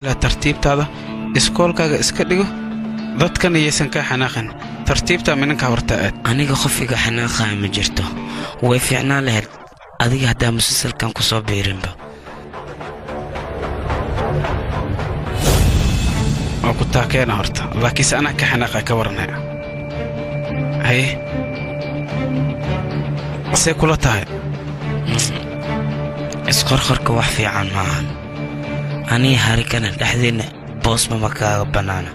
tartiibtaada iskoolkaaga iska dhigo dadkan iyaysan kaa xanaaqin tartiibtaa minanka horta aad aniga qofiga xanaaqaya ma jirto way fiicnaan lahayd adiga haddaa musalsalkan ku soo biirinba waa ku taakeena horta laakiinse anaa ka xanaaqa ka waranaya haye see kula tahay isqorqorka wax fiican maahan aniga harikana dhexdeenna boosma ma kaaga bannaana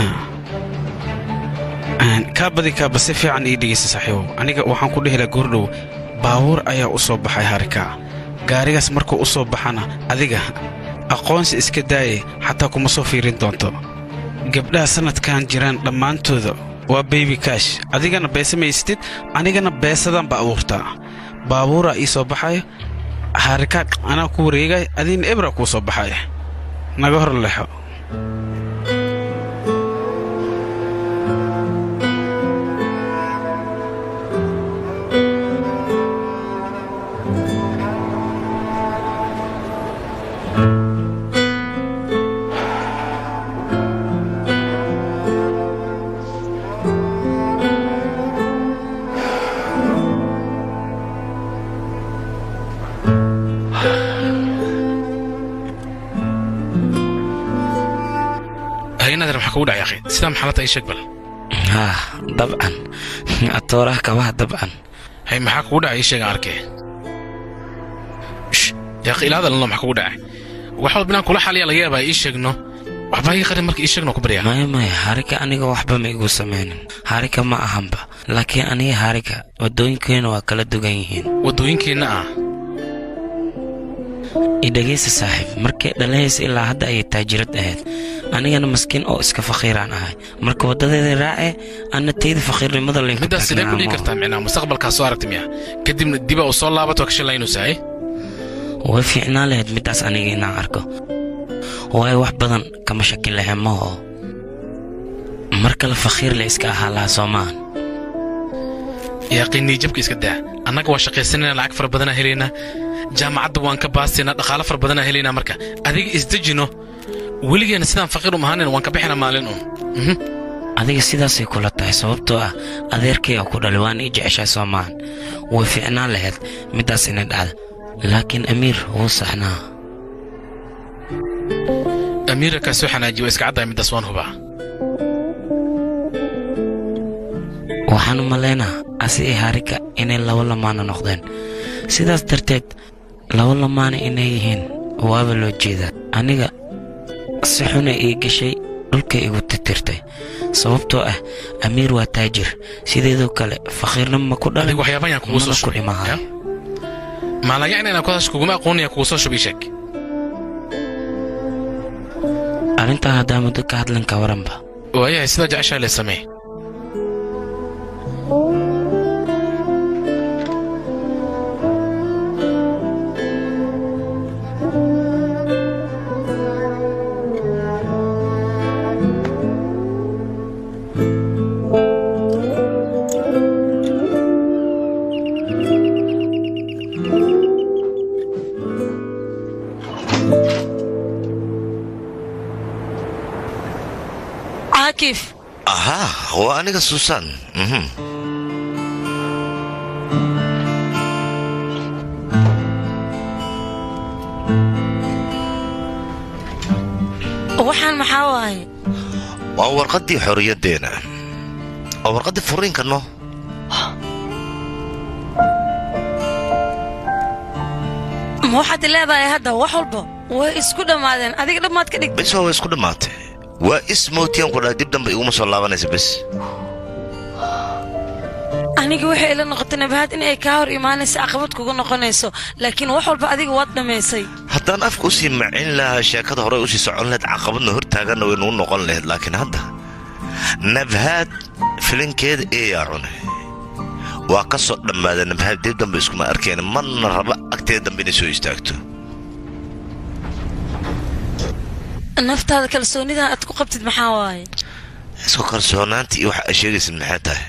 kaa badi kaaba si fiican ii dhegaysa saaxiibow aniga waxaan ku dhehi laha goordhow baabuur ayaa u soo baxay harikaa gaarigaas markuu u soo baxana adiga aqoonsi iska daaye xataa kuma soo fiirin doonto gabdhaha sannadkan jiraan dhammaantooda waa beybi kaash adigana beese maystid anigana beesadaan ba abuurtaa baabuuraa ii soo baxaya harikaad anaa ku wareegay adiina ebra kuu soo baxaya naga hor lexo haynadan maxaa kugu dhacay akhi sidaa maxalata ii sheeg bal haa dabcan atooraha kabaha dabcan hay maxaa kugu dhacay ii sheegan arkee Shh, yaaqi ilaada lano maxaa kugu dhacay wax walba inaan kula xaliya laga yaabaa ii sheegno waxbaa ii qarin marka ii sheegno ku baryaa maya maya harika aniga waxba ma igu samaynin harika ma ahanba laakiin aniga harika waddooyinkeena waa kala dugan yihiin waddooyinkeenna ah idhegaysa saaxiib markay dhalahaysa ilaa hadda ayay taajirad ahayd anigana maskiin oo iska fakhiiraan ahay marka waddadeeda raace anna tayda fakhiirnimada laynku middaas sidee ku dhigi taagnaamo. kartaa micnaa mustaqbalkaa soo aragti miya kadibna diba uu soo laabato waa ka shallaynaysaa eh way fiicnaan lahayd middaas aniga inaan arko waayo wax badan kama shaki lahe maho mar kale fakhiir la iska ahaa lahaa soo maahan yaaqii niijabka iska daa annaga waa shaqaysanayna lacag fara badanaa helaynaa jaamacadda waan ka baastaynaa dhaqaalo fara badanaa helaynaa marka adiga isdejino weligeena sidaan faqiir um ahaanin waan ka bixinaa maalin un Mhm. adiga sidaasay kula tahay sababtoo ah adeerkayga ku dhalay waan ii jeceshahay soo maahan way fiicnaan lahayd middaas inay dhacda laakiin amiir wuu saxnaa amiira kaa soo xanaajiya waa iska caddahay middaas waan hubaa waxaan u malaynaa asi iyo harika inay laba lamaana noqdeen sidaas darteed laba lamaana inay yihiin waaba loo jeedaa aniga si xuna ii gashay dhulka igu titirtay sababtoo ah amiir waa taajir sideedoo kale fakhiirna ma ku dhalin adiga waxyaaba ayaan kugu soo mana ku shubay dhimahay maalaya inaan kudaas kuguma aqoonaya kugu soo shub ii sheeg arrintaa haddaa muddo ka hadlan ka waranba waayahay sidaa jeceshaa le samee caakif ahaa waa aniga suusan mhm. waxaan maxaa waaye waa warqaddii xorriyaddeena waa warqaddii furiinka no ma waxaad leedahay hadda wax walba way isku dhammaadeen adiga dhammaad ka dhig bes waa way isku dhammaatay waa ismootiyan ku dhahay dib dambe iguma soo laabanaysa bes aniga waxay ila noqotay nabahaad in ay kaa hor imaanaysa caqabad kugu noqonayso laakiin wax walba adiga waad dhammaysay haddaan afka usii macin lahaa sheekada horey usii socon lahayd caqabadna hortaaganna way nagu noqon lahayd laakiin hadda nabhaad filinkeeda eeyaa cunay waa ka soo dhammaada nabhaad dib dambe iskuma arkeen marna raba agteeda dambe inay soo istaagto naftaada kalsoonidan aad ku qabtid maxaa waaye isku kalsoonaanta iyo waxa ay sheegaysid maxay tahay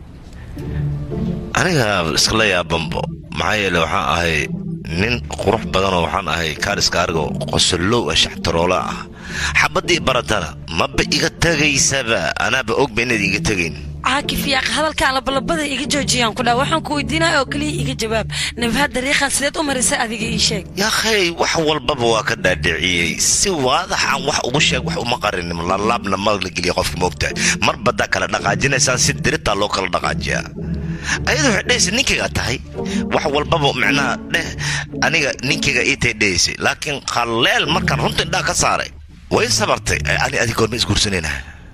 aniga iskala yaabanbo maxaa yeele waxaan ahay nin qurux badanoo waxaan ahay kaariska arigo qosollow ah shaxtaroola ah xabaddii baratana maba iga tegaysaba anaaba ogba inaad iga tegayn caakif yaaq hadalkaan labalabada iga joojiyaan ku dhaa waxaan ku weydiinaya oo keliya iga jawaab nabahad dariiqan sideed u marisay adiga ii sheeg yaakhay wax walbaba waa ka dhaadhiciyey si waadaxaan wax ugu sheeg wax uma qarinin lalaabna ma la geliya qofka moogtahay mar badaa kala dhaqaajinaysaan si diritaa loo kala dhaqaajiyaa ayadu waxay dhehaysa ninkayga tahay wax walbaba macnaha dheh aniga ninkayga ii tay dhehaysay laakiin qaleel markaan runta indhaa ka saaray way sabartay ani adig goorma isguursanayna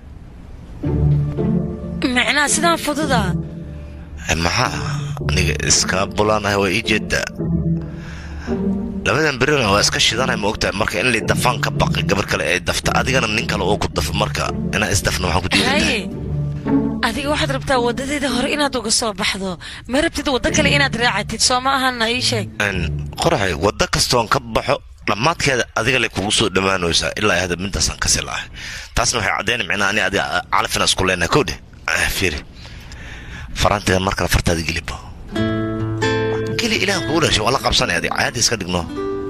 micnaha sidaan fududa maxaa aniga iskaa bulaanahay waa ii jeedaa labadan berina waa iska shidanay ma ogtahay marka in lay dafaan ka baqay gabar kale ay dafta adigana nin kale oo ku dafo marka inaan isdafna waxaan ku diidantahay haye adiga waxaad rabtaa waddadeeda hore inaad uga soo baxdo ma rabtid waddo kale inaad raacatid soo ma ahana ii sheeg qoraxay waddo kastoon ka baxo dhammaadkeeda adiga lay kugu soo dhammaanaysaa ilaa ay hadda midaasaan ka silahay taasna waxay caddaynay micnaa ani adiga calafina isku leenahay kowdhe fiiri faraanteeda mar kale fartaada gelibo geli ilaah kugu dhashay waa la qabsanay adi caadi iska dhigno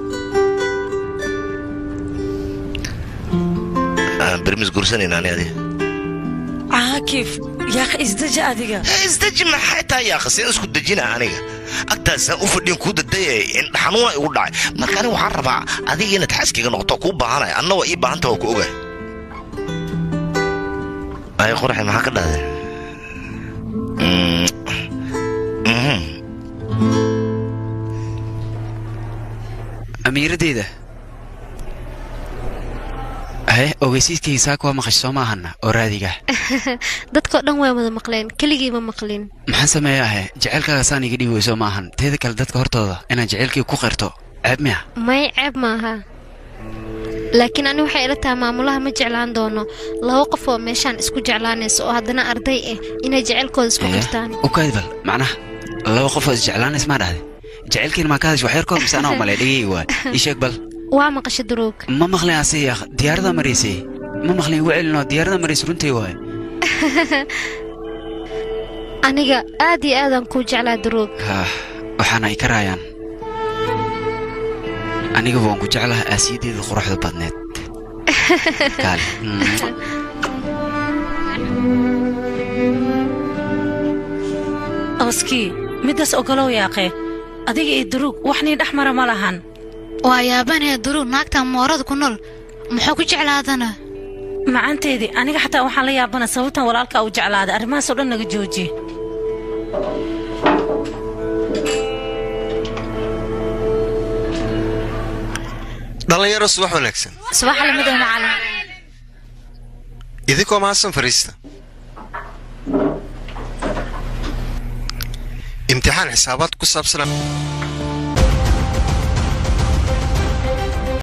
bermis guursanayna ani adi caakif yaaq isdeji adiga isdeji maxay tahay yaakha seen isku dejina aniga agtaasaan u fadhiyan kuu dadayay indhaxanuuna igu dhacay marka aniga waxaan rabaa adiga inaad xaaskayga noqoto kuu baahanaya anna waa ii baahanta waa ku ogahay ay qoraxay maxaa ka dhahday amiiradeyda ahe ogeysiiskayga saaka waa maqash soo maahana oo raadiga dadkao dhan way wada maqleen keligii ma maqlin maxaan sameeya ahe jaceylkaaga saan iga dhibi weyso maahan teeda kale dadka hortooda inaan jaceylkii ku qirto ceeb miya may ceeb maaha laakiin ani waxay ila tahay maamulaha ma jeclaan doono laba qof oo meeshaan isku jeclaanaysa oo haddana arday ah inay jaceylkooda isku qirtaan ukaadbal macnaha laba qof oo isjeclaanays maa dhahday jaceylkiina maa ka hadash wax yar kahor mise anaa malay dhegeyga waa ii sheeg bal waa maqasho duruug ma maqlin ase yaaq diyaarada maraysay ma maqlin igu celinoo diyaarada maraysay runtii waay aniga aad iyo aadaan kuu jeclaa duruug haa waxaana ay ka raayaan aniga waan ku jeclaha aasiyadeeda quruxda badneed kaale oskii middaas ogolow yaaqe adiga iyo duruug wax nii dhex mara ma lahan waa yaabanee duruug naagtan moorada ku nool muxuu ku jeclaadana macanteedii aniga xataa waxaan la yaabana sababtan walaalkaa u jeclaaday arrimahaasoo dhan naga joojiye dhallinyaro subax wanaagsan subax lamid ah macalin idinkoo mahadsan fariista imtixaan xisaabaad ku saabsan